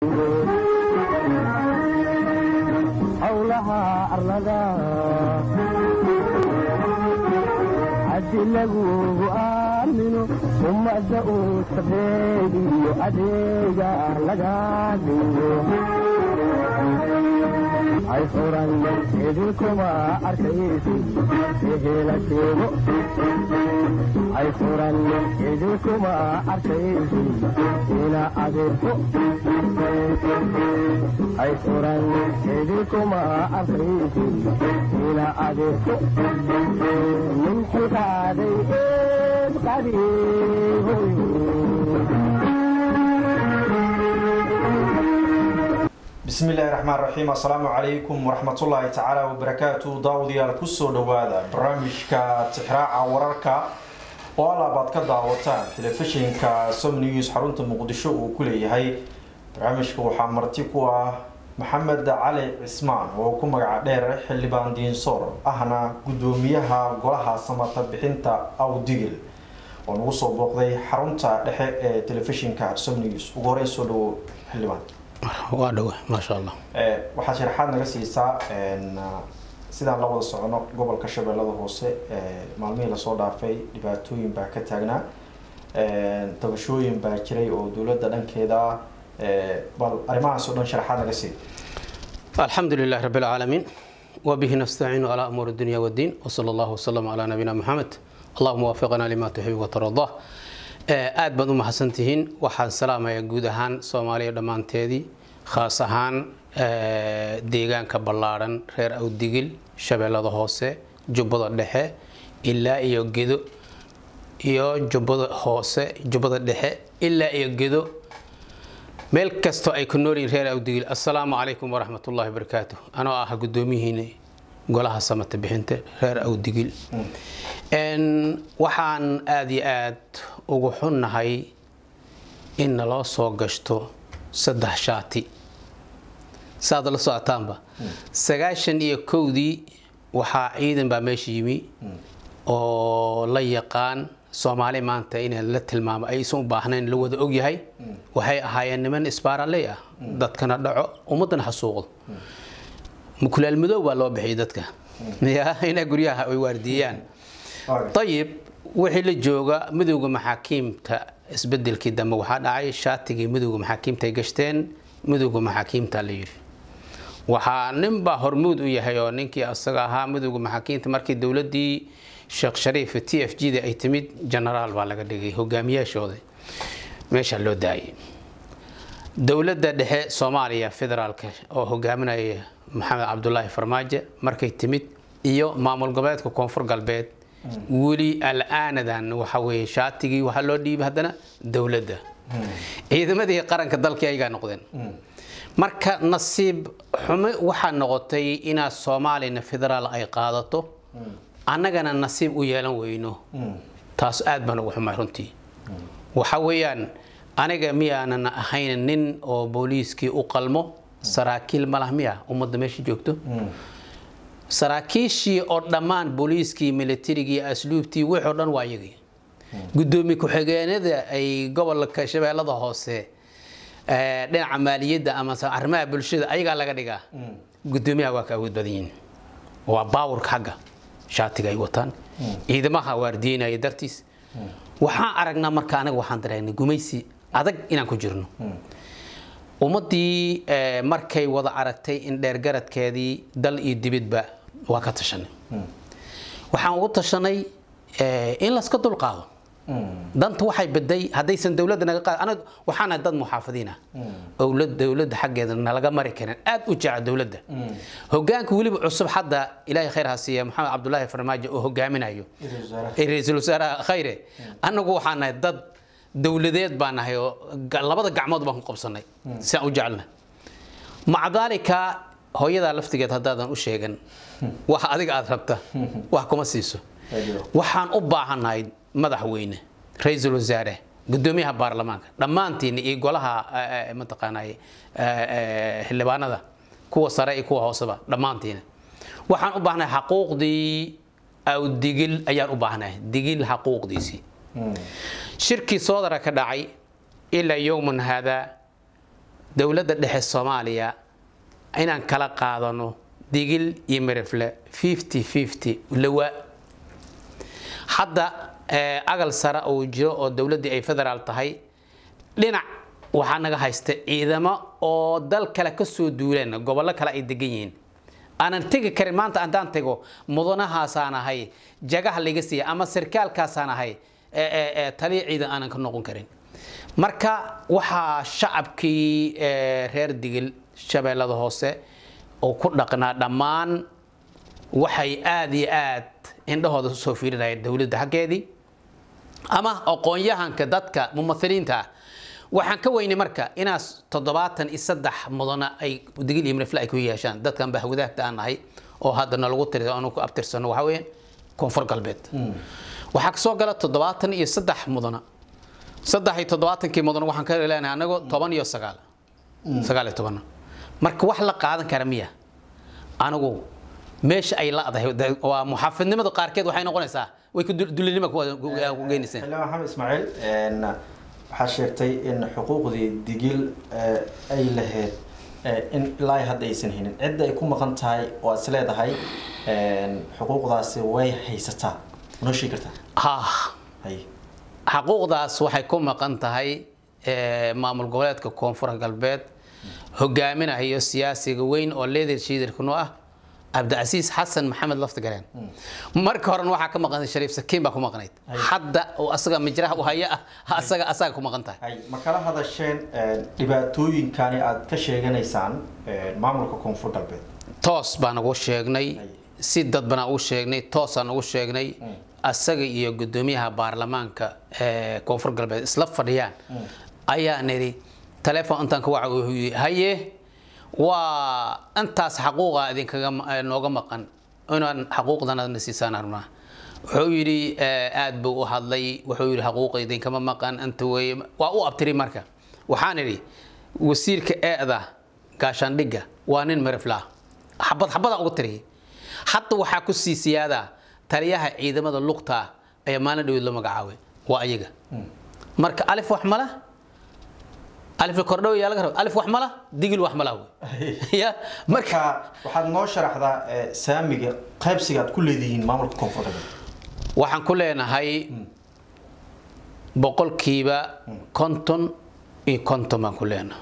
howlaha arlada haddi lagugu aamino ummadda uu sabeediyo adeega laga dhigo hay furan idinkuma arkaysi ehela sheego hay furan idinkuma arkaysi ina adeerko hay furan idinkuma arkaysi ina adeerko min xilkaaday eed qadiihoy bismi illaahi raxmaan raxiim assalaamu calaykum waraxmatullaahi tacaala wabarakaatu daawadayaal kusoo dhowaada barnaamijka tixraaca wararka oo alaabaad ka daawataan telefishinka som news xarunta muqdisho uu ku leeyahay barnaamijka waxaa marti ku ah maxamed cali cismaan oo ku magaca dheer xildhibaan diinsoor ahna guddoomiyaha golaha samata bixinta awdigil oo nagu soo booqday xarunta dhexe ee telefishinka som news ugu horeyn soo dhawo xildhibaan waa dhowe maasha allah waxaad sharaxaad naga siisaa sidaan la wada socono gobolka shabeellada hoose maalmihii lasoo dhaafay dhibaatooyin baa ka taagnaa tabashooyin baa jiray oo dowladda dhankeeda bal arrimahaas oo dhan sharaxaad naga sii alxamdu lilahi rabi alcaalamiin wabihi nastaciinu calaa umuuri dunya waddiin wsala allahu wasalam calaa nabiyina maxamed allahuma waafiqna lima tuxib watardaa aad baad u mahadsantihiin waxaan salaamayaa guud ahaan soomaaliya dhammaanteedii khaas ahaan deegaanka ballaadhan reer awdigil shabeellada hoose jubbada dhexe ilaa iyo gedo iyo jubbada hoose jubbada dhexe ilaa iyo gedo meel kastoo ay ku noolyihin reer awdigil assalaamu calaykum waraxmat ullahi wabarakaatu anoo ah guddoomiyihiina golaha samata bixinta reer awdigil waxaan aada iyo aad ugu xunnahay in naloo soo gashto saddex shaati saad la socotaanba sagaashan iyo kowdii waxaa ciidan baa meesha yimi oo la yaqaan soomaali maanta in la tilmaamo aysan u baahnayn la wada ogyahay waxay ahaayeen niman isbaaraley ah dadkana dhaco ummaddana xasuuqdo mukulaal madow baa loo bixiyay dadka ya inaa guryaha ay waardiiyaan ayib wixii la jooga midowda maxaakiimta isbedelkii dambe waxaa dhacay shaatigii midowda maxaakiimta ay gashteen midowda maxaakiimta la yidhi waxaa ninbaa hormuud u yahay oo ninkii asaga ahaa midowda maxaakiimta markii dowladii sheekh shariif t f g da ay timid genaraal baa laga dhigay hogaamiyaashooda meesha loo daayay dowladda dhexe soomaaliya federaalka oo hogaaminaya maxamed cabdulaahi farmaajo markay timid iyo maamul goboleedka koonfur galbeed weli al-aanadan waxa weye shaatigii waxaa loo dhiibay haddana dowladda ciidamadii qaranka dalkii ayagaa noqdeen marka nasiib xumo waxaa noqotay inaad soomaalina federaal ay qaadato annagana nasiib u yeelan weyno taas aad baan ugu xumay runtii waxa weeyaan aniga miyaanan ahayn nin oo booliiskii u qalmo saraakiil malah miya ummadda meesha joogto saraakiishii oo dhammaan booliiskii militarigii asluubtii wixii o dhan waa iyagii guddoomiye ku-xigeenada ay gobolka shabeellada hoose dhinaca maaliyadda ama arrimaha bulshada ayagaa laga dhigaa guddoomiyaha waa ka awood badan yihiin waa baawurka xagga shaatiga ay wataan ciidamaha waardiyeynaya dartiis waxaan aragnaa marka anaga waxaan dareegnay gumaysi adag inaan ku jirno ummaddii markay wada aragtay in dheergaradkeedii dal iyo dibidba waa ka tashanay waxaan ugu tashanay in laska dulqaado danta waxay baday haddaysan dowladda naga qaad anaga waxaana dad muxaafadiin ah owlad dowladda xaggeeda nalaga mari karin aad u jecel dowladda hogaanka weliba cusub hadda ilaahay khayr ha siiya maxamed cabdulaahi farmaajo oo hogaaminayo ra-iisul wasaaraha khayre anagu waxaan nahay dad dowladeed baan nahay oo labada gacmood baan ku qabsanay sidaan u jecelna maca daalika hooyadaa laftigeed haddaadan u sheegan waxa adiga aada rabta wax kuma siiso waxaan u baahannahay madaxweyne ra-iisul wasaare gudoomiyaha baarlamaanka dhammaantiin iyo golaha mataqaanay xildhibaanada kuwa sare iyo kuwa hooseba dhammaantiina waxaan u baahnahay xaquuqdii aw digil ayaan u baahnahay digil xaquuqdiisii shirkii soodara ka dhacay ilaa yowman haadaa dowladda dhexe soomaaliya inaan kala qaadano digil iyo mirifle fifty fifty lawa hadda eh, agal sare uu jiro oo dowladdii ay federaal tahay dhinac waxaa naga haysta ciidamo oo dal kale ka soo duuleen gobollo kale ay degan yihiin aanan tegi karin maanta haddaan tego mudanahaasaan ahay jagaha laga siiya ama sarkaalkaasaan ahay ee- ee- ee taliya ciidan aanan ka noqon karin marka waxaa shacabkii ee, reer digil shabeellada hoose oo ku dhaqnaa dhammaan waxay aad iyo aad indhahooda usoo fiirinayeen dowladda xaggeedii ama aqoon-yahanka dadka mumahiliinta ah waxaan ka weynay marka inaas toddobaatan iyo saddex mudana ay digil iyo mirifle ay ku yeeshaan dadkan bahwadaagta aan nahay oo hadda nalagu tiri aanu ku abtirsano waxaa weeyaan koonfur galbeed waxaa kasoo gala toddobaatan iyo saddex mudana saddex iyo toddobaatankii mudana waxaan ka leenahay anagu toban iyo sagaal sagaal iyo tobanna marka wax la qaadan kara miya anigu meesha ay ladahay de- waa muxaafidnimada qaarkeed waxay noqonaysaa way ku dul- dulinima ku ku- ku geynaysaa xildhibaan maxamed ismaaciil een, waxaa sheegtay in xuquuqdii digil eh, ay lahayd eh, in ilaa ay hadda aysan helin cidda ay ku maqan tahay oo aad is leedahay een, xuquuqdaasi way haysataa noo sheegi kartaa ha hay xaquuqdaas waxay ku maqan tahay eh, maamul goboleedka koonfur galbeed hogaaminayo siyaasiga weyn oo leader shiidarkanu ah cabdicasiis xasan maxamed laftigareen marka horena waxaa ka maqan shariif sakiin baa ku maqnayd hadda oo asaga mijraha u haya ah asaga asaga ku maqan tahay hay ma kala hadasheen een, dhibaatooyinkani aad ka sheeganaysaan een, maamulka koonfur galbeed toos baan ugu sheegnay si dad baan ugu sheegnay toosaan ugu sheegnay asaga iyo gudoomiyaha baarlamaanka ee koonfur galbeed isla fadhiyaan ayaa nidhi taleefon intaan ka waca wuxuu yidhi haye waa intaas xaquuqa idinkaga ma- ee, nooga maqan inaan xaquuqdana na siisaan arnaa wuxuu yidhi eh, aad buu u hadlay wuxuu yidhi xaquuqa idinkama maqan inta weeye waa u abtiri marka waxaan idhi wasiirka eeda gaashaandhigga waa nin mirifla xabad xabadaan ugu tiri hadda waxaa ku sii siyaadaa taliyaha ciidamada lugta ayaa maalin dhaweed loo magacaabay waa ayaga marka alif wax mala alif kordhow yaa laga raba alif wax mala digil wax mala wey ya marka marka waxaad noo sharaxdaa eh, saamiga qaybsiga aad ku leedihiin maamulka koonfur galbeed waxaan ku leenahay boqolkiiba konton iyo konton baan ku leenahay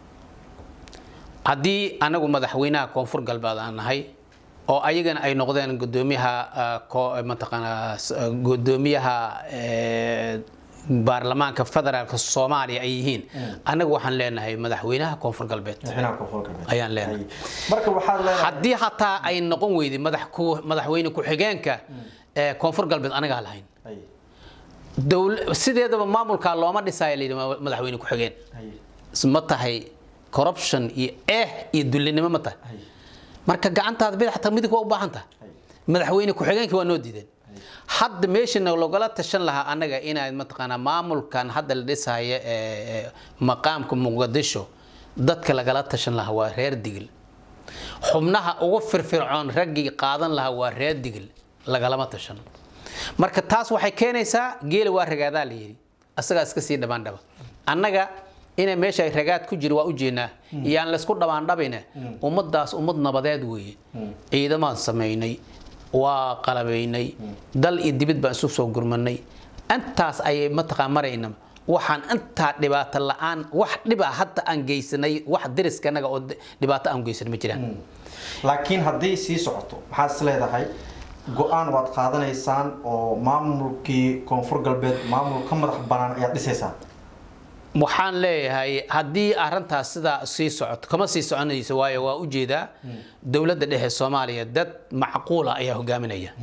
haddii anagu madaxweynaha koonfur galbeed aan nahay oo ayagana ay noqdeen gudoomiyaha ah, ko- mataqaanaa s- ah, gudoomiyaha eh, baarlamaanka federaalka soomaaliya ay yihiin anagu waxaan leenahay madaxweynaha koonfur galbeed madaxweynaha koonfur galbeed Ayaan leenahay. Hay. marka waxaad leenahay haddii hataa ay noqon weyday madax ku- madaxweyne ku-xigeenka ee koonfur galbeed anagaa lahayn Hay. dowl sideedaba maamulkaa looma dhisaayo la yidhi ma- madaxweyne ku-xigeen Hay. ma tahay corruption iyo eh iyo dullinimo ma tahay Hay. marka gacantaada bidix xataa midig waa u baahan tahay madaxweyne ku-xigeenkii waa noo diideen hadda meeshana logala tashan lahaa annaga inaad mataqaanaa maamulkan hadda la dhisaayo ee ee maqaamka muqdisho dadka lagala tashan lahaa waa reer digil xubnaha ugu firfircoon raggii qaadan lahaa waa reer digil lagalama tashan marka taas waxay keenaysaa geela waa ragaadaa la yidhi asagaa iska sii dhammaandhaba annaga inay meesha ay ragaad ku jiro waa u jeednaa iyaan laysku dhammaandhabayna ummadaas ummad nabadeed weeye ciidamaan samaynay waa qalabaynay dal iyo dibid baan isu soo gurmanay intaas ayay mataqaan marayna waxaan intaa dhibaato la-aan wax dhiba hadda aan geysanay wax dariskanaga oo dhibaato aan geysan ma jiraan laakiin haddii sii socoto maxaad is leedahay go-aan waad qaadanaysaan oo maamulkii koonfur galbeed maamul ka madax banaan ayaad dhisaysaan waxaan leeyahay haddii arintaas sidaa sii socoto kama sii soconayso waayo waa ujeedaa dowladda dhexe soomaaliya dad macquula ayaa hogaaminaya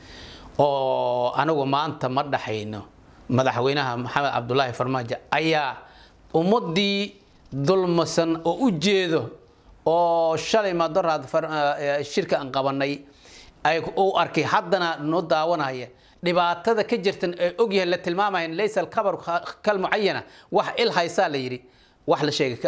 oo anigu maanta ma dhaxayno madaxweynaha maxamed cabdulaahi farmaajo ayaa ummadii dulmasan oo u jeedo oo shalay madoraad shirka aan qabanay ay u arkay haddana noo daawanaya dhibaatada ka jirtan ee ogyahay la tilmaamayan laysa alkabar kal mucayana wax il haysaa la yidhi wax la sheegay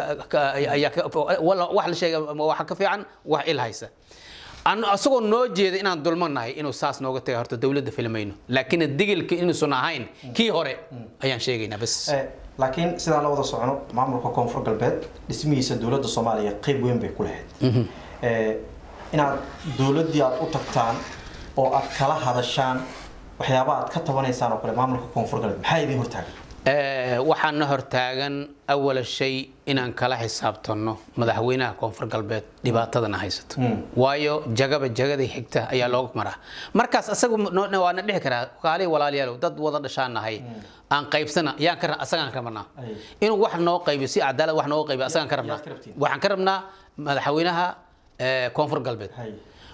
wax la sheegay waxa ka fiican wax il haysa asagoo noo jeeda inaan dulmanahay inuu saas nooga taga horta dowladda filmayno laakiin digilka inuusan ahayn kii hore ayaan sheegaynaa bas laakiin sidaan la wada socono maamulka koonfur galbeed dhismihiisa dowladda soomaaliya qeyb weyn bay ku lahayd Eh, inaad dowladdii aad u tagtaan oo aad kala hadashaan waxyaaba aad ka tabanaysaan oo kale maamulka koonfur galbeed maxaa idin hortaagan Eh, waxaana hortaagan awala shay inaan kala xisaabtanno madaxweynaha koonfur galbeed dhibaatadana haysato waayo jagaba jagadii xigta ayaa looga maraa markaas asagu no- no- waana dhici karaa kaalihi walaalayaalow dad wada dhashaan nahay aan qaybsana yaan ka ra- asagaan ka rabnaa Ay. inuu wax noo qaybiyo si cadaalad wax nooga qaybiyo asagaan ka rabnaa yaad ka rabtiin? waxaan ka rabnaa madaxweynaha eh, koonfur galbeed hay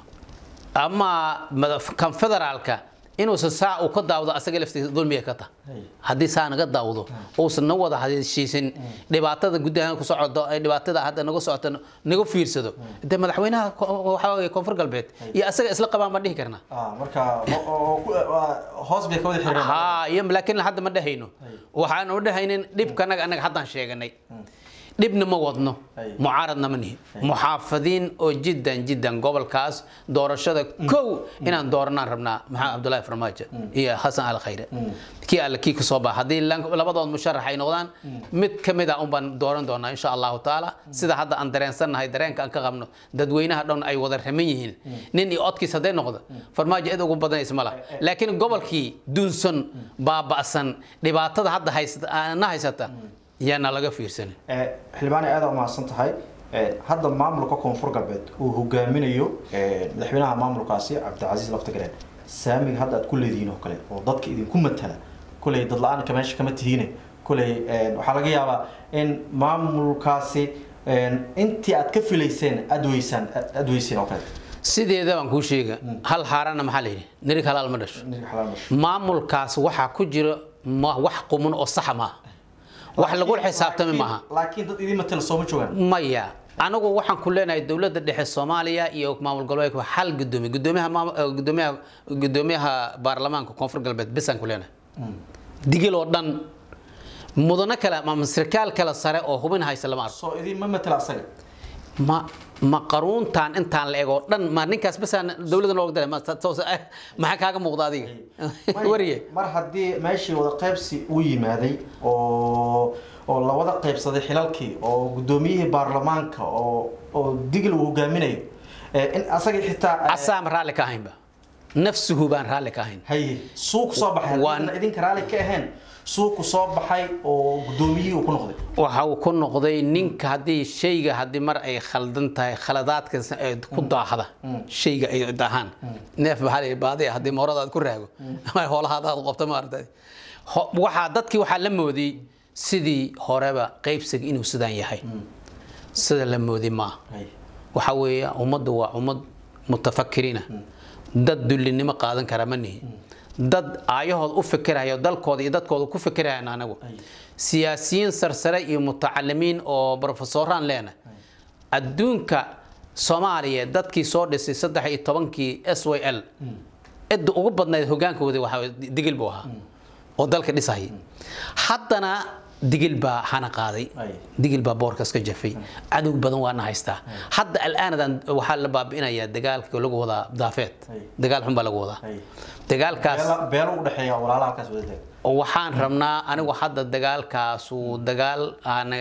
ama mada- kan federaalka inuusan saa uu ka daawdo asaga laftiisa dulmiga ka tahay Hey. haddii saa naga daawdo uusan na wada heshiisin dhibaatada gudahaan ku socdo ee dhibaatada hadda naga socoto naga fiirsado de madaxweynaha ko- waxaa weeye koonfur galbeed iyo asaga isla qabaan baan dhihi karnaa ah marka ho- oo- ku- waa- hoos bay ka wada xiriireen haa iyo laakiin hadda ma dhehayno waxaan u dhehaynin dhibka anaga anaga haddaan sheeganay dhibna ma wadno Ay. mucaaradna ma nihi muxaafadiin oo jiddan jiddan gobolkaas doorashada kow inaan dooranaan rabnaa maxamed cabdulaahi farmaajo iyo xasan al khayre kii alle kii kasoo baxa haddii lan- labadood musharax ay noqdaan mid ka mid a un baan dooran doonaa insha allahu taala sida hadda aan dareensannahay dareenka aan ka qabno dadweynaha dhan ay wada raman yihiin nin iyo odkiis hadday noqdo farmaajo cid ugu badanaysa ma laha laakiin gobolkii duunsan baaba'san dhibaatada hadda haysata na haysata yaana laga fiirsanin Eh, xildhibaane aad u mahadsan tahay Eh, hadda maamulka koonfur galbeed uu hogaaminayo eh, madaxweynaha maamulkaasi cabdicasiis laftagareen saamiga hadda aad ku leedihiin oo kale oo dadka idinku matala kuley dad la-aanka meesha kama tihiine kuley eh, waxaa laga yaabaa in maamulkaasi eh, intii aad ka filayseen aad weysaan aad weyseen oo kale sideeda baan kuu sheega hal haarana maxaa la yidhi nirig halaal ma dhasho Nin xalaal masho. maamulkaas waxaa ku jira ma wax qumun oo saxa maaha wax lagu xisaabtami Laakiin- maaha laakiin dad idin matala sooma joogaan maya anagu waxaan ku leenahay dowladda dhexe soomaaliya iyo maamul goboleedka hal gudoomiye gudoomiyaha maamul- eh, gudoomiyaha gudoomiyaha baarlamaanka koonfur galbeed bisaan ku leenahay digil oo dhan mudano kale ama sarkaal kale sare oo hubin haysa lama arko soo idin ma matala asaga ma ma qaruuntaan intaan la ego dhan ma ninkaas basaan dowladda looga dalay ma toos- eh, maxaa kaaga muuqda adiga wariye mar haddii meeshii wada qaybsi uu yimaaday oo oo la wada qaybsaday xilalkii oo gudoomiyihii baarlamaanka oo oo digil uu hogaaminayo eh, in asagii xitaa eh, asaam raalli ka ahaynba nafsuhu baan raalli ka ahayn haye suuq soo baxay Waan- haddii idinka raalli ka ahayn suuqu soo baxay oo gudoomiyihii uu ku noqday waxa uu ku noqday ninka haddii shayga haddii mar ay khaldan tahay khaladaadka ay ku daahda shayga ay daahaan neef maxaa la yidhi baadiya haddii moorada aad ku raago ama hoolahaada aad qabto maaragtay Ho- waxaa dadkii waxaa la moodiyey sidii horeba qaybsiga inuu sidaan yahay sida la moodi maaha Haye. waxa weeye ummaddu waa ummad mutafakiriina dad dullinimo qaadan kara ma nihi dad aayahood u fikiraya dalkooda iyo dadkooda ku fikirayaan anagu siyaasiyiin sarsare iyo mutacalimiin oo brofesoraan leena adduunka soomaaliya dadkii soo dhisay saddex iyo tobankii s y l cidda ugu badnayd hogaankooda waxaa waye digil buu ahaa oo dalka dhisayay haddana digil baa hana qaaday Ay. digil baa boorkas ka jafay cadow badan waana haystaa hadda al'aanadan waxaa la baabi'inayaa dagaalka lagu wadaa daafeed Ay. dagaal xun baa lagu wadaa Haye. dagaalkaas Beela- beelo u dhexeeya walaalaha halkaas wada taag waxaan rabnaa anigu hadda dagaalkaasu dagaal aan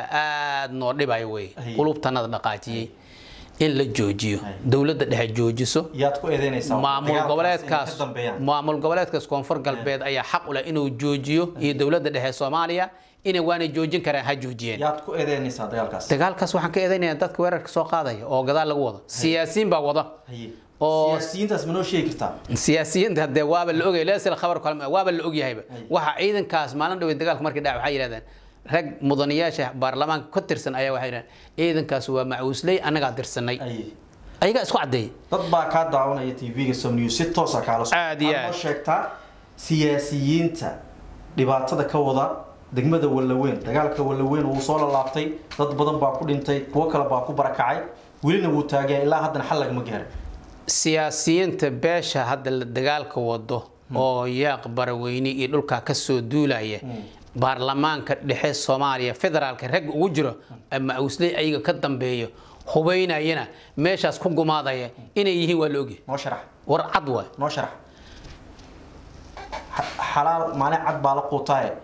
aad noo dhibayo wey Ay. qulubtanada dhaqaajiyey in la joojiyo dowladda dhexe joojiso yaad ku eedeynaysaa maamul dagaalkaas inay goboleedkaas ka dambeeyaan maamul goboleedkaas koonfur galbeed ayaa xaq u leh inuu joojiyo iyo dowladda dhexe soomaaliya inay waanay joojin karaan ha joojiyeen yaad ku eedeynaysaa dagaalkaas dagaalkaas waxaan ka eedaynayaa dadka weerarka soo qaadaya oo gadaal lagu wado siyaasiyiin baa wada haye oo- siyaasiyiintaas ma noo sheegi kartaa siyaasiyiinta hadee waaba la ogay leesel khabar kale waaba la ogyahayba waxa ciidankaas maalin dhawey dagaalka markii dhaca waxay yidhahdeen rag mudanayaasha baarlamaanka ka tirsan ayaa waxay yidhahdeen ciidankaas waa macuusley annagaa dirsanay haye ayagaa isku caddeeyey dad baa kaa daawanaya tv-ga som news si toosa kaala soo Aad iyo Waxaad aad. noo sheegtaa siyaasiyiinta dhibaatada ka wada degmada wallaweyn dagaalka wallaweyn wuu soo lalaabtay dad badan baa ku dhintay kuwo kale baa ku barakacay welina wuu taagaya ilaa haddana xal lagama gaarin siyaasiyiinta beesha hadda la dagaalka wado oo yaaq baraweyne iyo dhulkaa kasoo duulaya baarlamaanka dhexe soomaaliya federaalka rag ugu jiro ama awsley ayaga ka dambeeyo hubaynayana meeshaas ku gumaadaya inay yihiin waa la ogyahay noo sharax war cad waay noo sharax Xa- xalaal maalin cad baa la quutaaye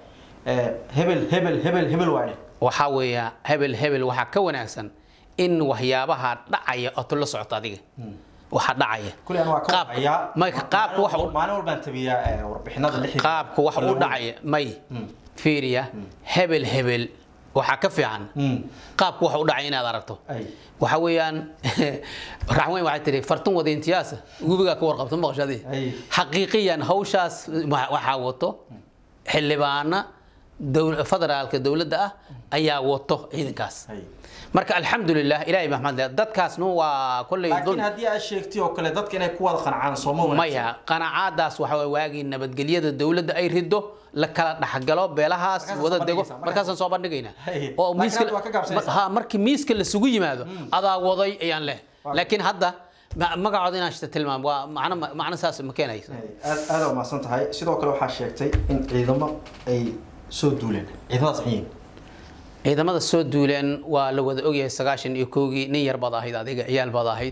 eh, hebel hebel hebel hebel waa dheh waxaa weeya hebel hebel waxaa ka wanaagsan in waxyaabaha dhacaya ood la socoto adiga waxa dhacaya kulli aan waa ka Qaab- warhayaa marka qaabka wax u- maalin walbaan tabiyaa eh, warbixinada lixda qaabka wax u dhacaya may fiiriya hebel hebel waxaa ka fiican Mm. qaabka wax u dhacaya inaad aragto ay waxa weeyaan raxweyn waxay tihi fartun wadayntiyaasa gubigaa ka warqabta maqashadii Ay. xaqiiqiyan hawshaas wa- waxaa wato xildhibaana dowl- federaalka dowladda ah ayaa wato ciidankaas ay marka alxamdulilah ilaahay maxmed leh dadkaasnu waa kolley laakiin dul haddii aad sheegtay oo kale dadka inay ku wada qancaan sooma wanaagsan maya qanacaadaas waxa way waagii nabadgelyada dowladda ay rido la kala dhaxgalo beelahaas Markaasaan wada soo dego bandhigaysaa, markaasaan soo bandhigaynaa Hey, oo laakiin miiska hadda waa ka gaabsanaysaa. ha markii miiska lasugu yimaado adaa waday ayaan leh laakiin hadda ma- magacooda inaan shita tilmaam waa macno macno saas ma keenayso Ay, aad aad waa mahadsan tahay sidoo kale waxaa sheegtay in ciidamo ay soo duuleen ciidamadaas maxay yihiin ciidamada soo duuleen waa la wada ogyahay sagaashan iyo kowgii nin yar baad ahayd adiga ciyaal baad ahayd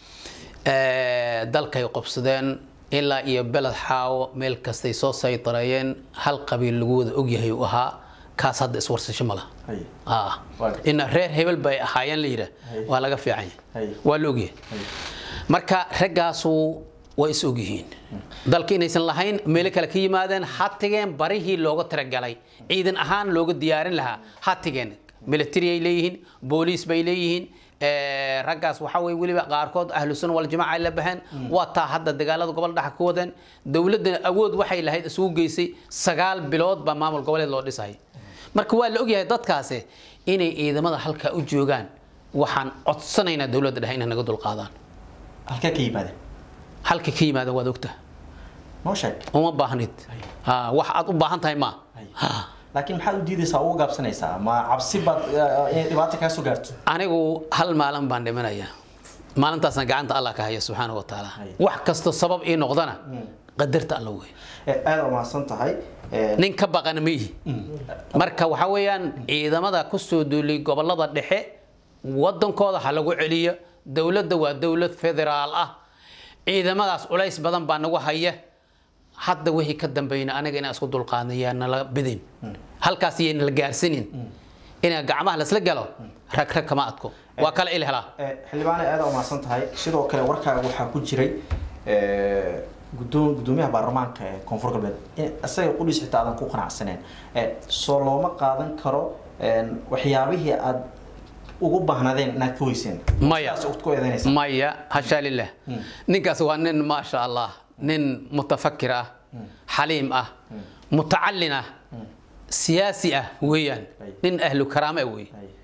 Eh, dalkay qobsadeen ilaa iyo beled xaawo meel kastay soo saydareeyeen hal qabiil lagu wada ogyahay uu ahaa kaas hadda iswarsasho ma laha Ay, Ah. Waa- ina reer hebel bay ahaayeen la yidhaah Hay. waa laga fiican yahay Hay. waa la ogyahay ay. marka raggaasu way is ogyihiin dalka inaysan lahayn meelo kale ka yimaadeen hatigeen barihii looga talagalay ciidan ahaan looga diyaarin lahaa hatigeen military ay leeyihiin booliis bay leeyihiin eh, raggaas waxaa weye weliba qaarkood ahlu sunna waljamaaca ay la baxeen waa taa hadda dagaalada gobol dhexa ka wadeen dowladda awood waxay lahayd isugu geysay sagaal bilood baa maamul goboleed loo dhisay marka waa la ogyahay dadkaasi inay ciidamada halkaa u joogaan waxaan codsanaynaa dowladda dhexe inay naga dulqaadaan halkee ka yimaadeen halka ka yimaada waad ogtaha noo sheeg uma baahnid Ha, wax aad u baahan tahay ma Ay. Ha. laakiin maxaad u diidaysaa uga gaabsanaysaa ma cabsi baad eh, inay dhibaato kaa soo gaarto anigu hal maalin baan dhimanaya maalintaasna gacanta allah ka haya subxaana wa tacaala Ay. wax kastoo sabab ii noqdana qadarta alla wey Eh, aad waa mahadsan tahay Eh, nin ka baqana ma yihi marka waxaa weeyaan ciidamada ku soo duulay gobolada dhexe wadankooda ha lagu celiyo dowladda waa dowlad federaal ah ciidamadaas culays badan baa nagu haya hadda wixii ka dambeeyna aniga inaan isku dulqaadna yaa nala bidin halkaas yayna la gaarsanin inaa gacmaha lasla galo rag rag kama adko waa kala il helaa eh, xildhibaane aad waa mahadsan tahay sidoo kale warkaaga waxaa ku jiray eh, gudoom gudoomiyaha baarlamaanka ee koonfur galbeed in isaga qudhiis xitaa aadan ku qanacsaneen Eh, soo looma qaadan karo eh, waxyaabihii aad ugu baahnadeen inaad ka weyseen Maya. Sidaas ku eedeynaysaa maya hashaa lilah ninkaas waa nin maasha allah nin mutafakir ah xaliim ah mutacalin ah siyaasi ah weeyaan Ay. nin ahlu karaame ah wey Ay,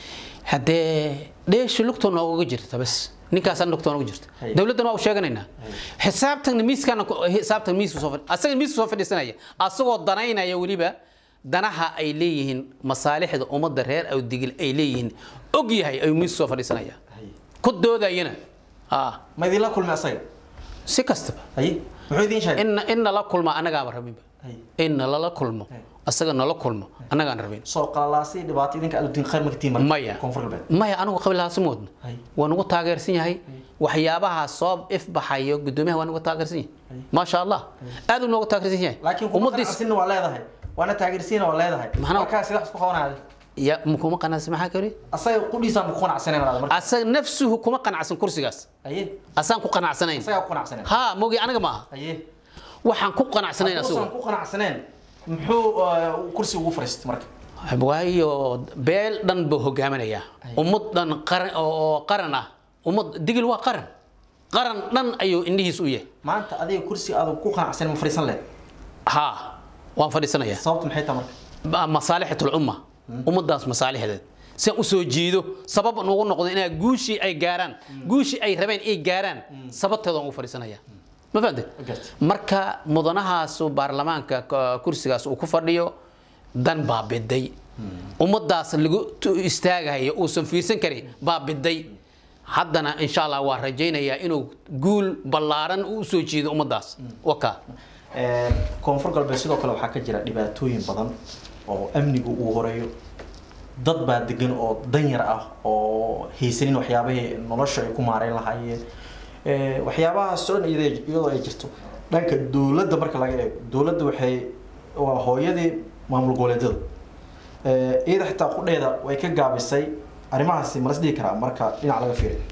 haddee dheeshu lugta nooga jirta bas ninkaasaan lugta nooga jirta Ay. dowladdan waa u sheeganaynaa xisaabtan miiskana xisaabtan miiska soo fadhi asaga miiska soo fadhiisanaya asagoo danaynaya weliba danaha ay leeyihiin masaalixda ummadda reer awdigil ay leeyihiin og yahay ayuu miiska soo fadhiisanaya ay. ku doodayana ah ma idinla kulmay asaga si kastaba ay muxuu idiin sheegay in in nala kulma annagaaba rabinba Ay. in nalala kulmo asaga nala kulmo annagaan rabin soo qalalaasay dhibaato idinka aad u diin khayr magtiin maya koonfur galbeed maya anigu qabilahaasi moodno Ay. waa nagu taageersan yahay waxyaabaha soo ifbaxayo gudoomiyaha waa nagu taageersan yahay maasha allah aad uu noogu taageersan yahay laakiin kuma ummadiis qanacsinna waa leedahay waana taageersiina waa leedahay Maxna- markaa sidax isku qabanaaday ya kuma qanacsan maxaa kari asaga qudhiisaan ku qanacsaneen walaal marka asaga nafsuhu kuma qanacsan kursigaas aye asaan ku qanacsanayn asagaa ku qanacsaneen ha mogi aniga maaha aye waxaan ku qanacsanayn hadduusan asagu ku qanacsaneen muxuu eh, kursi ugu fariistay marka waayo beel dhan buu hogaaminayaa ummad dhan qaran oo oo qaran ah ummad digil waa qaran qaran dhan ayuu indhihiis u yahay maanta adiga kursi aad ku qanacsaneen ma fariisan leed ha waan fadhiisanayaa sababtu maxay tahay marka masaalixat ulumma ummadaas masaalixdeed si aan u soo jiido sabab nugu noqdo inaa guushii ay gaaraan guushii ay rabeen ay gaaraan sababteeda waan ugu fadhiisanaya ma fahamtid Gartay. marka mudanahaas baarlamaanka k- kursigaas uu ku fadhiyo dan baa biday ummadaas lagu tu- istaagayo uusan fiirsan karin baa biday haddana insha allah waa rajaynayaa inuu guul ballaaran u soo jiido ummadaas waka Eh, koonfur galbeed sidoo kale waxaa ka jira dhibaatooyin badan oo amnigu uu horeeyo dad baa degan oo danyar ah oo haysanin waxyaabahii nolosha ay ku maareyn lahaayeen Eh, waxyaabahaas oo dhan iyadoo iyadoo ay jirto dhanka dowladda marka laga eego dowladda waxay waa hooyadii maamul goboleedyada Eh, iyada xitaa qudheeda way ka gaabisay arrimahaasi malas dhihi karaa marka dhinac laga fiiriyo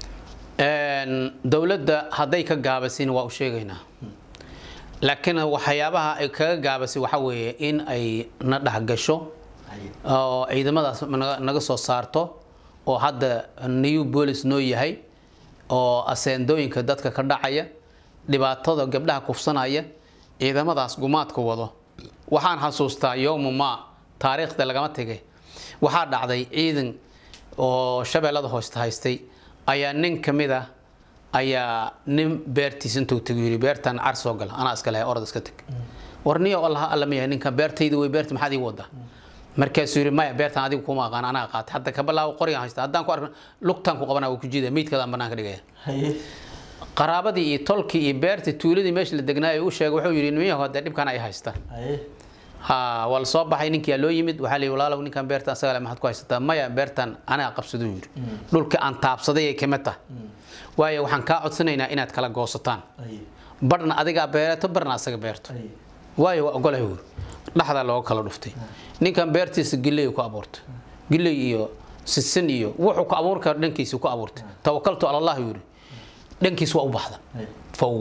Een, dowladda hadday ka gaabasin waa u sheegaynaa laakiin waxyaabaha ay kaga gaabasay waxaa weeye in ay na dhexgasho oo ciidamadaas naga- naga soo saarto oo hadda new police noo yahay oo aseendooyinka dadka ka dhacaya dhibaatada gabdhaha kufsanaya ciidamadaas gumaadka wado waxaan xasuustaa yowma ma taariikhda lagama tegay waxaa dhacday ciidan oo shabeellada hoosta haystay ayaa nin ka mid ah ayaa nin beertiis intuu tagu yiri beertan car soo gala anaa iska lehay orod iska teg war niyo allah alla miyahay ninkan beertayda way beerta maxaad ii wadaa markaasuu yiri maya beertan adigu kuma aqaan anaa qaatay hadda ka bilaabo qorigan haysta haddaan ku arko lugtaan ku qabana waa ku jiida miidkadaan banaanka dhigaya haye qaraabadii iyo tolkii iyo beertii tuuladii meesha la degnaayo u sheegay wuxuu yidhi nimanyahu hadee dhibkan ay haystaan haye ha waa la soo baxay ninkia loo yimid waxaa la yidhi walaalow ninkan beertan asaga le maxaad ku haysataa maya beertan anaa qabsaduu yidhi dhulka aan taabsaday ay kamid tahay waayo waxaan kaa codsanaynaa inaad kala goosataan haye barna adigaa beerato barna asaga beerto haye waayo waa ogolahay wuuri dhaxdaa looga kala dhuftay ninkan beertiisa giley ku abuurtay giley iyo sisin iyo wuxuu ku abuuri karo dhankiisa ku abuurtay tawakaltu ala allah yuri dhankiisa waa u baxda haye faw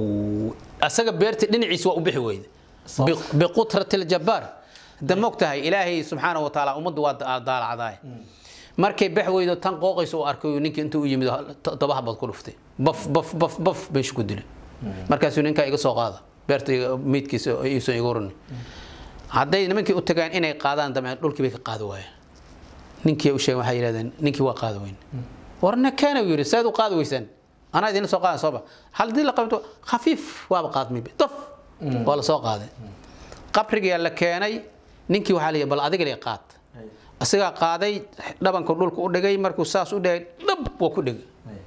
asaga beerta dhinaciisa waa u bixi weyda Sabab? biqutrati ljabbaar hadda mogtahay ilaahay subxaana wa tacaala ummaddu waa da- daalacdaay markay bax weydo tan qooqaysa u arkay ninkii intuu u yimid todoba habad ku dhuftay baf baf baf baf meesha ku dilay markaasuu ninkaa iga soo qaada beerta iga- meydkiisa iisan iga runi hadday nimankii u tagaan inay qaadaan damceen dhulkii bay ka qaadi waayeen ninkii u sheegay waxay yidhahdeen ninkii waa qaadi weyn warna keena yidhi saad u qaadi weysaan anaa idin soo qaadan sooba haddii la qabto khafiif waaba qaadmay daf waa la soo qaaday qabrigaa la keenay ninkii waxaa la yidhi bal adiga le qaad haye isagaa qaaday dhabanka dhulka u dhigay markuu saas u dhigay dhab waa ku dhigay haye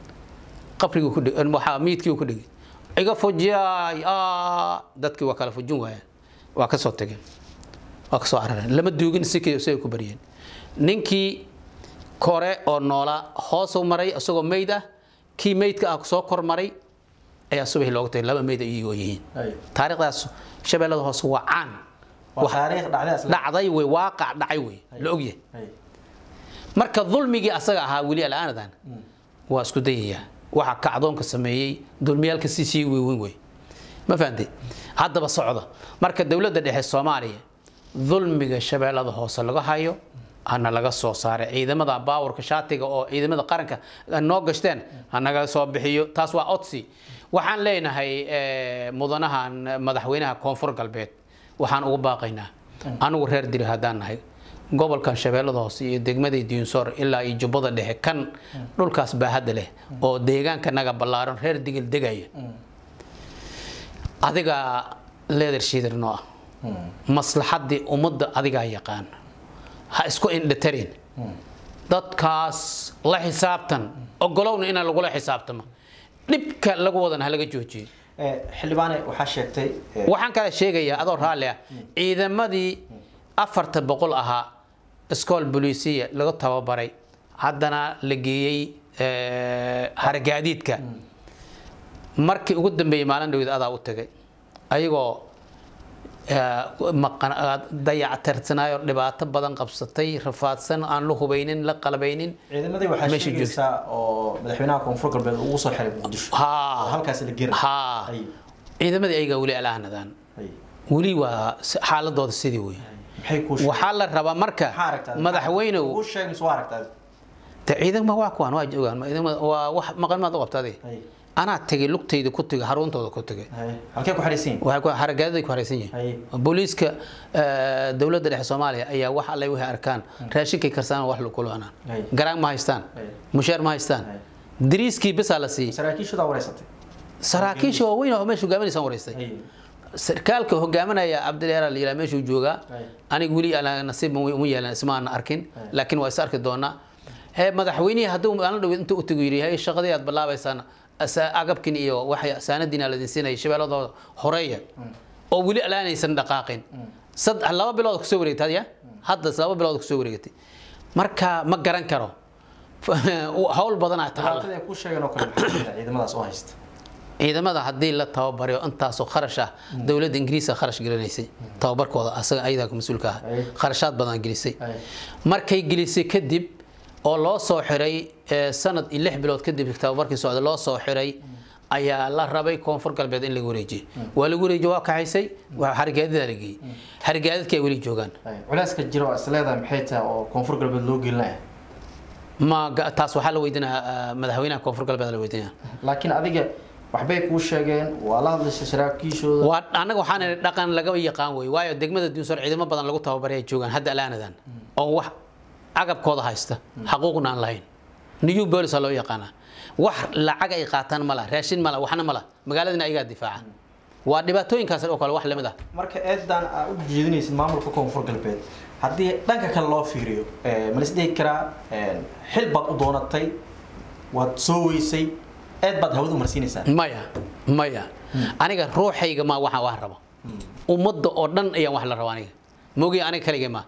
qabrigii ku dhigay waxaa miidkii ku dhigay iga fujiyaay aa dadkii waa kala fujin waayeen waa ka soo tageen waa ka soo carareen lama duugin sikii siday ku baryeen ninkii kore oo noolaa hoosuu maray isagoo meyd ah kii meydka ah soo kor maray ayaa subaxii looga tagay laba meyd ay iyagoo yihiin haye taariikhdaas shabeellada hoose waa caan waa taariikh dhacdaas la dhacday wey waaqac dhacay wey la ogyahay haye marka dulmigii asaga ahaa weli al'aanadan waa isku dayayaa waxa kacdoonka sameeyey dulmiyaalka si sii weyn wey ma fahantay haddaba socda marka dowladda dhexe soomaaliya dulmiga shabeellada hoose laga hayo hana laga soo saaray ciidamada baawarka shaatiga oo ciidamada qaranka noo gashteen hanaga soo bixiyo taas waa odsi waxaan leenahay eh, mudanahan madaxweynaha koonfur galbeed waxaan ugu baaqaynaa anigu reer diri haddaan nahay gobolkan shabeellada hoose iyo degmadii diinsoor ilaa iyo jubbada dhexe kan dhulkaas baahadda leh oo deegaanka naga ballaaran reer digil degaya adigaa leeder shiidar noo ah maslaxaddii ummadda adigaa yaqaan ha isku indhatarin dadkaas la xisaabtan ogolowna inaan lagula xisaabtamo dhibka lagu wadan ha laga joojiyo Eh, xildhibaane waxaa sheegtay eh, waxaan kale sheegayaa adoo raalli ah ciidamadii afarta boqol ahaa iskool boliisiya lagu tababaray haddana la geeyey eh, hargaadiidka markii ugu dambeeyey maalin dhawid adaa u tagay ayagoo eh, maqan- ah, dayactirsanaayo dhibaato badan qabsatay rafaadsan aan la hubeynin la qalbaynin ciidamadii waxaa meesha sheegaysaa oo madaxweynaha koonfur galbeed ugu soo xiray muqdisho oo haa halkaas la gera haa haye ciidamadii ayagaa weli alaanadan haye weli waa si- xaaladooda sidii wey maxay kuu sheegay waxaa la rabaa marka maxaa aragtaa madaxweynew kuu sheegay mise waa aragtaa de ciidanma waa kuwaan waa joogaan ma ciidamada waa wax maqan maad u qabta adiga haye anaa tegay lugtayda ku tegay haruuntooda ku tegay haye halkee ku xidhaysan yihiin waxay ku haragaadaday ku haraysan yihiin haye booliiska eh, dowladda dhexe soomaaliya ayaa wax alle waxay arkaan raashinkay karsanaan wax lagu cunaan Hay. garaan ma haystaan Hay. mushaar ma haystaan Hay. dariiskii bisaa la siiyey saraakiishudaa wareysatay saraakiisha waaweyn oo meesha hogaaminaysaan wareystay haye sarkaalka hogaaminaya cabdileera la yidhaha meeshuu joogaa Hay. aniga weli aan nasiib uma yeelan ismaana arkin laakiin waa is arki doonaa ee madaxweynihii hadduu maalin dhow inta u tagu yidhi hay shaqadii aad bilaabaysaan asa- agabkin iyo waxay saanadiina ladin siinaya shabeelladooda horeeya oo weli alaanaysan dhaqaaqin sad laba bilood kusoo wareegtay ya hadda laba bilood kusoo wareegatay marka ma garan karo hawl badanaa taalla dhibaatada ay kuu sheegeen oo kale maxaa jira ciidamadaas oo haysta ciidamada haddii la tababariyo intaasoo kharash ah dowladda ingiriiska kharash gelinaysay tababarkooda asaga ayadaa mas-uulka ah Ay. kharashaad badan gelisay Ay. markay gelisay kadib oo loo soo xiray eh, sanad iyo lix bilood kadib tababarkii socda loo soo xiray ayaa la rabay koonfur galbeed in lagu wareejiyo waa lagu wareejiyo waa kaxaysay waa xarigaadidaa la geeyey xarigaadadkii ay weli joogaan Ay, culeyska jiro oo isleedahay maxay tahay oo koonfur galbeed loo gelinaya ma ga- taas waxaa la weydiinaya madaxweynaha koonfur galbeed la weydiinaya laakiin adiga waxbay kuu sheegeen waa la hadlaysa saraakiishooda waa anaga waxaan idhi dhaqan laga yaqaan wey waayo degmada duunsor ciidamo badan lagu tababaray ay joogaan hadda alaanadan oo wax agabkooda haysta xaquuqna aan lahayn new bolis loo yaqaana wax lacag ay qaataan mala raashin mala waxna mala magaaladina ayagaa difaaca waa dhibaatooyinkaas oo kale wax lamid ah marka eedan aa u jeedinaysid maamulka koonfur galbeed haddii dhanka kale loo fiiriyo ma la isdhihi karaa xil baad u doonatay waad soo weysay eed baad hawada u marsiinaysaa maya maya aniga ruuxayga ma waxaan wax rabo ummadda oo dhan ayaan wax la rabo aniga mogi aniga kaligay ma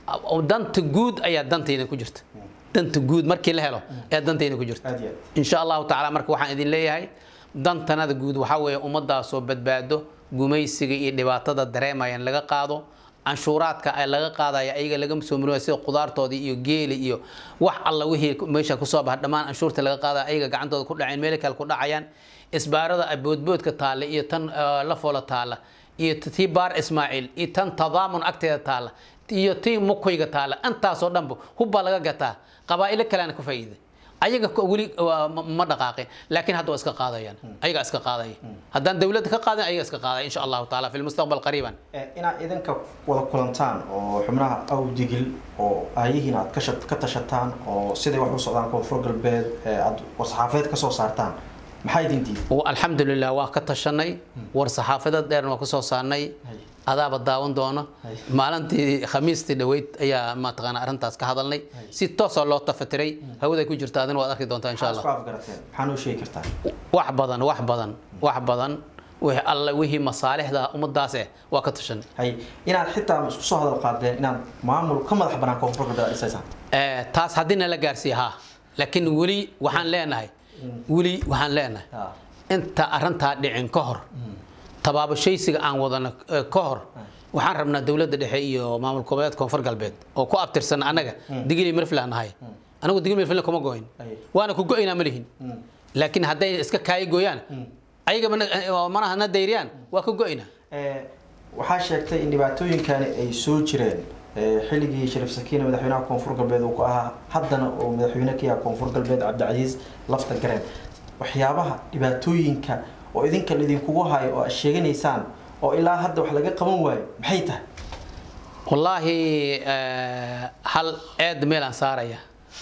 danta guud ayaa dantayda ku jirta danta guud markii la helo ayaa dantayda ku jirta aad iyo aad insha allahu tacaala marka waxaan idin leeyahay dantanada guud waxaa weeye ummadaasoo badbaado gumaysiga iyo dhibaatada dareemayan laga qaado canshuuraadka ay laga qaadaya ayaga laga soo murmaya sida qudaartoodii iyo geeli iyo wax alla wixii meesha kusoo baxa dhammaan canshuurta laga qaadaya ayaga gacantooda ku dhaceen meel kale ku dhacayaan isbaarada ay boodboodka taalla iyo tan eh, la foola taalla iyo tii baar ismaaciil iyo tan tadaamun agteeda taalla iyo tii mukoyga taalla intaasoo dhanba hubbaa laga gataa qabaa'ilo kaleana ku faa'iiday ayaga ko- weli waa ma- ma dhaqaaqin laakiin hadda waa iska qaadayaan ayaga iska qaadaya haddaan dawladda ka qaadin ayaga iska qaadaya insha allahu taala fi lmustaqbal qariiban Eh, inaad idinka wada kulantaan oo xubnaha awdigil oo aayihiin aad ka sha- ka tashataan oo siday wax u socdaan koonfur galbeed ee aad warsaxaafeed ka soo saartaan maxaa idin diiday Wa- alxamdulilah waa ka tashanay war saxaafadad dheerna waa kusoo saarnay Hay. adaaba daawan doono Hay. maalintii khamiistii dhaweyd ayaa mataqaana arrintaas ka hadalnay si toosoo loo tafatiray hawaday ku jirta adina waad arki doontaa insha maxaa allah isku afgarateen maxaa noo sheegi kartaa wax badan wax badan wax badan wixii alle wixii masaalixda ummadaas eh waa ka tashanay hay inaad xitaa isku soo hadal qaadeen inaad maamul ka madax banaan koonfur galbeed aad dhisaysaan Eh, taas haddii nala gaarsiiya ha laakiin weli waxaan leenahay weli waxaan leenahay Ah. inta arrintaa dhicin ka hor tabaabashaysiga aan wadano eh, ka hor waxaan rabnaa dowladda dhexe iyo maamul goboleed koonfur galbeed oo ku abtirsan annaga digili mirflan nahay anigu digili mirflan kuma goyn Ay. waana ku go'inaa ma lihin laakiin hadday iska kaayi gooyaan ayaga mana- eh, oo manaha na dayriyaan waa ka go'inaa Eh, waxaa sheegtay in dhibaatooyinkani ay soo jireen eh, xilligii shariif sakiine madaxweynaha koonfur galbeed uu ku ahaa haddana uu madaxweyne ka yahay koonfur galbeed cabdicasiis lafta gareen waxyaabaha dhibaatooyinka oo idinka idinkugu hayo oo aad sheeganaysaan oo ilaa hadda wax laga qaban waayo maxay tahay wallaahi eh, hal eed meelaan saaraya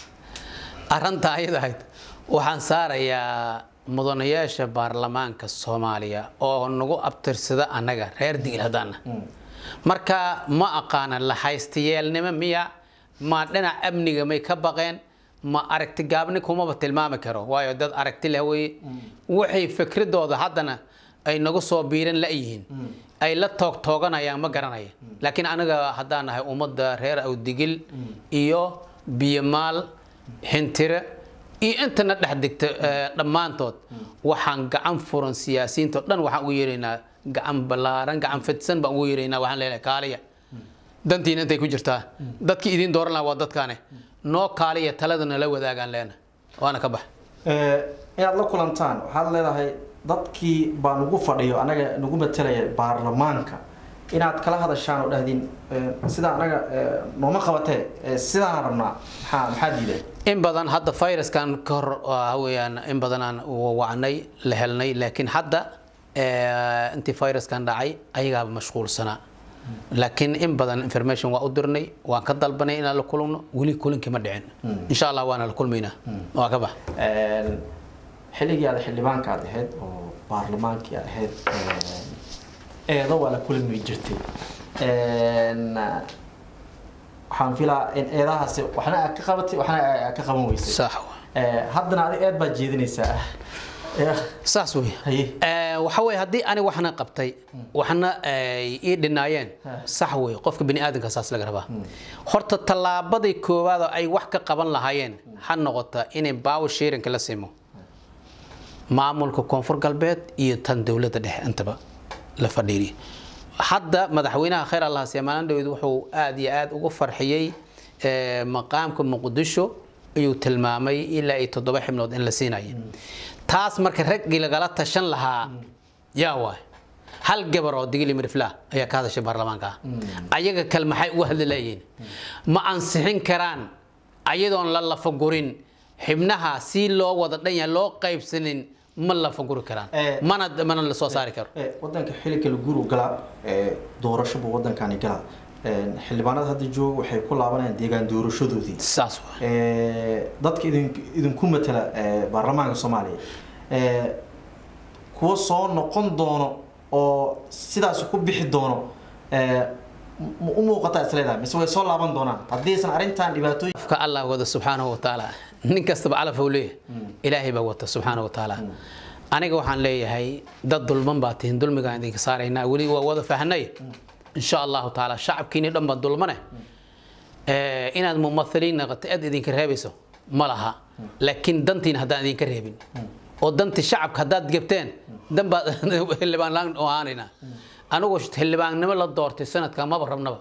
arrinta ayada ahayd waxaan saarayaa mudanayaasha baarlamaanka soomaaliya oo nagu abtirsada annaga reer digil haddaana marka ma aqaana la haystayeelnimo miya ma dhinac amniga may ka baqeen ma aragti gaabni kumaba tilmaami karo waayo dad aragti leh weye waxay fikradooda haddana ay nagu soo biiran la-yihiin ay la toog tooganayaan ma garanaya laakiin aniga haddaan nahay ummadda reer awdigil iyo biyomaal hintire iyo intana dhex digta eh, dhammaantood waxaan gacan furan siyaasiyiinta oo dhan waxaan ugu yeeraynaa gacan ballaaran gacan fidsan baan ugu yeeraynaa waxaan leeyahay kaaliya dantiina intay ku jirtaa dadkii idiin dooran lahaa waa dadkaane noo kaaliya talada nala wadaagaan leena waana ka bax Eh, inaad la kulantaan waxaad leedahay dadkii baa nagu fadhiyo anaga nagu matelaya baarlamaanka inaad kala hadashaan oo dhahdiin eh, sida anaga eh, nooma qabatee eh, sidaan rabnaa maxaa maxaa diiday in badan hadda viruskan ka hor waxa weeyaan in badanaan wacnay la helnay laakiin hadda eh, intii viruskan dhacay ayagaaba mashquulsanaa laakiin in badan information waa u dirnay waan ka dalbanay inaan la kulmno weli kulankii ma dhicin insha allah waana la kulmaynaa waa ka bax Een, xilligii aad xildhibaanka aad ahayd oo baarlamaankii aad ahayd een, eedo waa la kulmi jirtay Een, waxaan filaa in eedahaasi waxna aad ka qabatay waxna aad ka qaban weysay sax wa. Eh, haddana adi eed baad jeedinaysaa Eh, saas wey haye Eh, waxa weeye haddii ani waxna qabtay waxna ay ii dhinaayeen sax wey qofka bini aadamka saas laga rabaa horta tallaabadii koowaad oo ay wax ka qaban lahaayeen ha noqota inay baawo shiirinka la simo maamulka koonfur galbeed iyo tan dowladda dhexe intaba la fadhiiriyo hadda madaxweynaha khayr allah siyaamaalan dhaweyd wuxuu aada iyo aada ugu farxiyey eh, maqaamka muqdisho ayuu tilmaamay ilaa iyo toddoba xibnood in la siinaya taas marka raggii lagala tashan lahaa yaa waay hal gabar oo digili miriflah ayaa ka hadashay baarlamaanka ah ayaga kale maxay uga hadli leeyihiin ma ansixin karaan ayadoon la lafagurin xibnaha si loo wada dhan yahay loo qaybsanin ma lafaguri karaan Eh. mana mana la soo saari karo Eh, wadanka xili kale guru galaa eh, doorasho buu wadankani galaa Eh, xildhibaanada hadda jooga waxay ku laabanayaan deegaan doorashadoodii saas waay Eh, dadka idin idinku matala eh, baarlamaanka soomaaliya eh, kuwa soo noqon doono oo sidaas ku bixi doono eh, ma u muuqataa isleedahay mise way soo laaban doonaan haddiisan arrintan dhibaatooyin ka allah wada subxaanahu wa tacaala nin kastaba calaf uu leeyahay ilaahay baa wata subxaanahu wa tacaala aniga waxaan leeyahay dad dulman baa tihin dulmigaan idinka saaraynaa weli waa wada fahnay insha allahu tacaala shacabkiini dhan baa dulmane Eh, inaad mumathiliin noqoto aad idinka reebayso ma laha laakiin dantiina haddaan idinka reebin oo danti shacabka haddaad gebteen dan baad xildhibaan laan u ahaanaynaa anigoo xildhibaannimo la doortay sanadka maba rabnaba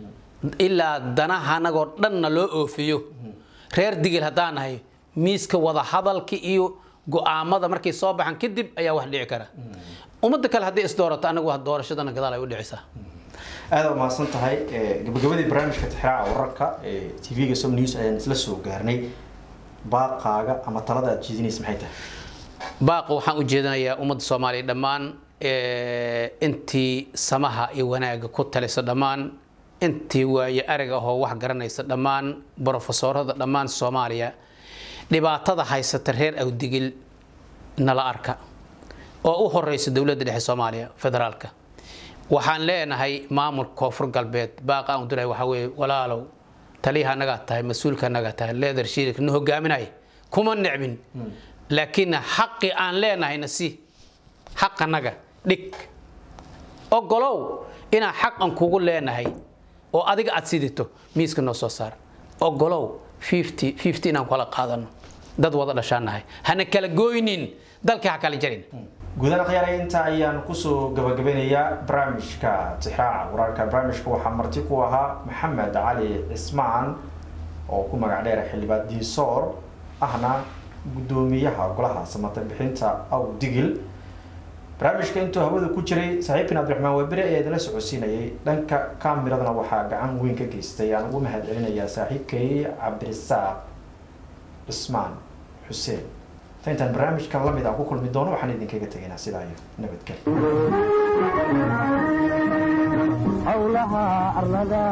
ilaa danaha anagoo dhanna loo oofiyo reer digil haddaan nahay miiska wada hadalka iyo go-aamada markay soo baxaan kadib ayaa wax dhici kara ummadda kale haddii isdoorato anagu doorashadana gadaal ay u dhicisaa aada u mahadsan tahay Eh, gabagabadii barnaamijka tixraaca wararka ee tv-ga som news ayaan isla soo gaarnay baaqaaga ama talada aad jeedinaysa maxay tahay baaqa waxaan u jeedinayaa ummadda soomaaliya dhammaan eh, intii samaha iyo wanaagga ku talisa dhammaan intii waaye arag ahoo wax garanaysa dhammaan brofesorada dhammaan soomaaliya dhibaatada haysata reer awdigil nala arka oo u horeysa dowladda dhexe soomaaliya federaalka waxaan leenahay maamulka koonfur galbeed baaqa aan u diray waxaa weeye walaalow taliyaha nagaa tahay mas-uulka nagaa tahay leader shirik na hogaaminaya kuma necbin laakiin xaqi aan leenahayna si xaqanaga dhig ogolow inaan xaqan kugu leenahay oo adiga aad sidito miiska noo soo saar ogolow 50 50 inaan kala qaadano dad wada dhashaan nahay hana kala gooynin dalkii ha kala jarin guudaan akhyaaraya intaa ayaan kusoo gabagabeynayaa barnaamijka tixraaca wararka barnaamijka waxaa marti ku ahaa maxamed cali cismaan oo ku magac dheera xildhibaan diisoor ahna guddoomiyaha golaha samata bixinta aw digil barnaamijka intuu hawada ku jiray saaxiibkan cabdiraxmaan webere ayaa idinla socodsiinayay dhanka kamiradana waxaa gacan weyn ka geystay aan ugu mahad celinayaa saaxiibkay cabdirisaaq cismaan xuseen ta intaan barnaamijkan lamid aan ku kulmi doono waxaan idinkaga tegaynaa sidaa iyo nabadgelyo howlaha arlada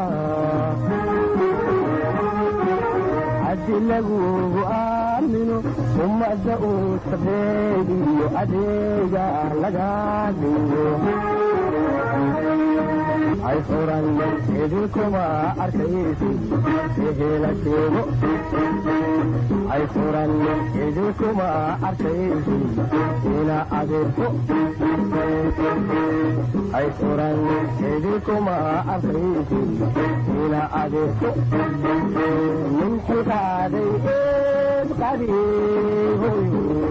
haddi lagugu aamino ummadda uu sabeeg iyo adeega laga dhigo hay furan idinkuma arkaysi ehela sheego hay furan idinkuma arkaysi ina adeerko hay furan idinkuma arkaysi ina adeerko nin xilkaaday eed qadiihoy